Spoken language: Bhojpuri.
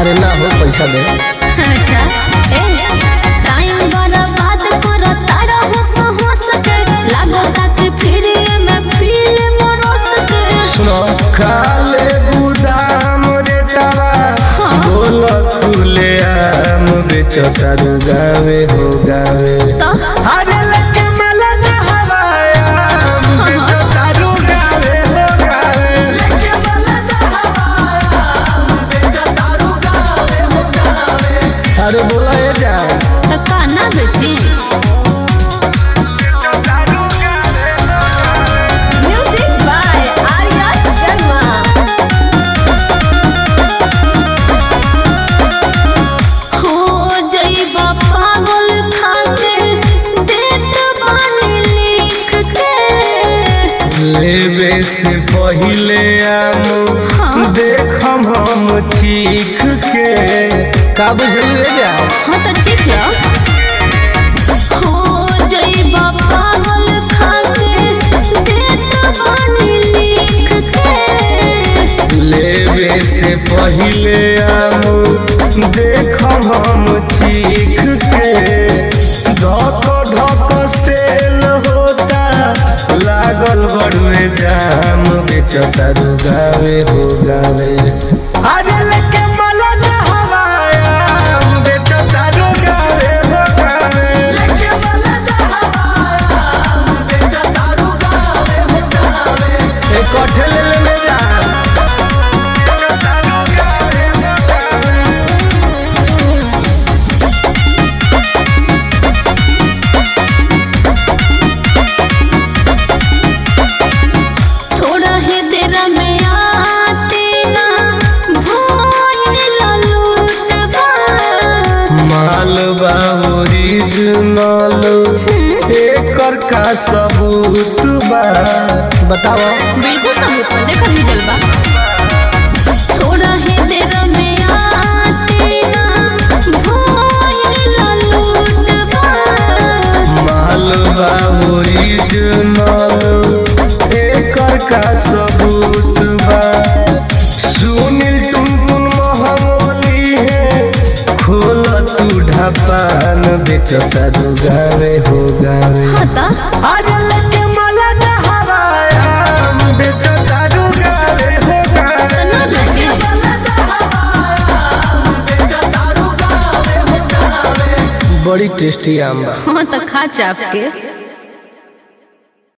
अरे ना हो पैसा दे अच्छा ए टाइम बर्बाद करो तारा होस होस के लागो ताकि फिर में फील मरोस के सुनो खाले गुदाम रे तवा बोल खुले आम बेचो तारू गावे हो गावे तो अरे लगे मला ना हवाया बेचो तारू गावे हो गावे अरे बोला ये जा तो काना बेची Music by Arya Sharma. हो जइबा पागल खाके देत बानी लिख के लेबे से पहिले आम देखम हम चीख के का बुझल रे जा हाँ तो चीख लो हो जइबा पागल खाके देत बानी लिख के लेबे से पहिले आम देखम हम चीख के धक धक सेल होता लागल बड़ुए जाम बेचता रू गावे हो गावे अरे लेके मलन हवाया बेचता रू गावे हो गावे एक कठे ले ले ले जा थोड़ा ही देर में आते ना भोल लूटबा मालवा ओरिजिनल एकर का सबूत बा बताओ बिल्कुल सबूत में देखल भी जलवा थोड़ा ही देर में आते ना भोल लूटबा मालवा ओरिजिनल एकर का सबूत बा सुनील टुनटुन महमोली है खोल तू ढापान बेचता दू गावे हो गावे हता आज लगे मलन हवाया बेचता दू गावे हो गावे तो ना बेची बड़ी टेस्टी आम बा हाँ तो खा चाप के